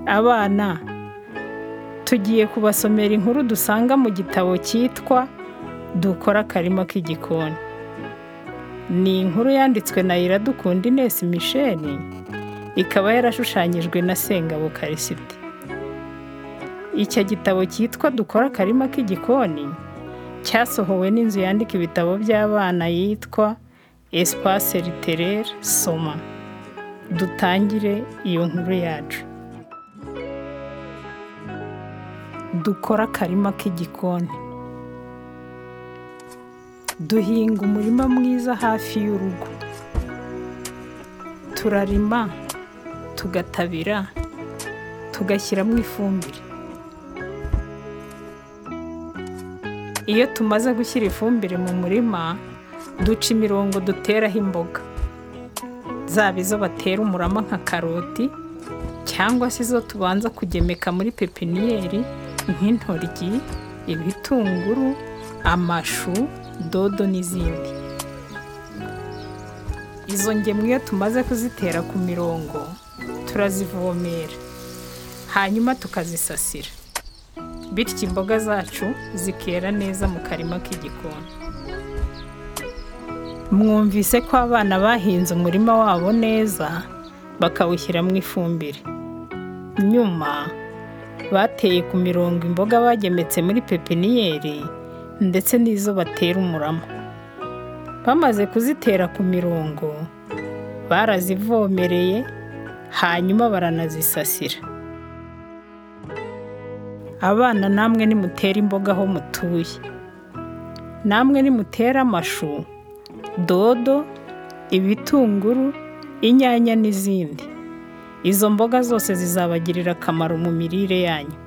abana tugiye kubasomera inkuru dusanga mu gitabo cyitwa dukora akarima k'igikoni ni inkuru yanditswe na iradukunda Ines Michel ikaba yarashushanyijwe na Sengabo Karisiti icyo gitabo cyitwa dukora akarima k'igikoni cyasohowe n'inzu yandika ibitabo by'abana yitwa espace literaire soma dutangire iyo nkuru yacu dukore akarima k'igikoni duhinga umurima mwiza hafi y'urugo turarima tugatabira tugashyiramo ifumbire iyo tumaze gushyira ifumbire mu murima duca imirongo duteraho imboga zaba izo batera umurama nka karoti cyangwa se izo tubanza kugemeka muri pepiniyeri nk'intoryi ibitunguru amashu dodo n'izindi izo ngemwe iyo tumaze kuzitera ku mirongo turazivomera hanyuma tukazisasira bityo imboga zacu zikera neza mu karima k'igikoni mwumvise ko abana bahinze umurima wabo neza bakawushyiramo ifumbire nyuma bateye ku mirongo imboga bagemetse muri pepiniyeri ndetse n'izo batera umurama bamaze kuzitera ku mirongo barazivomereye hanyuma baranazisasira abana namwe nimutera imboga aho mutuye namwe nimutera amashu dodo ibitunguru inyanya n'izindi izo mboga zose zizabagirira akamaro mu mirire yanyu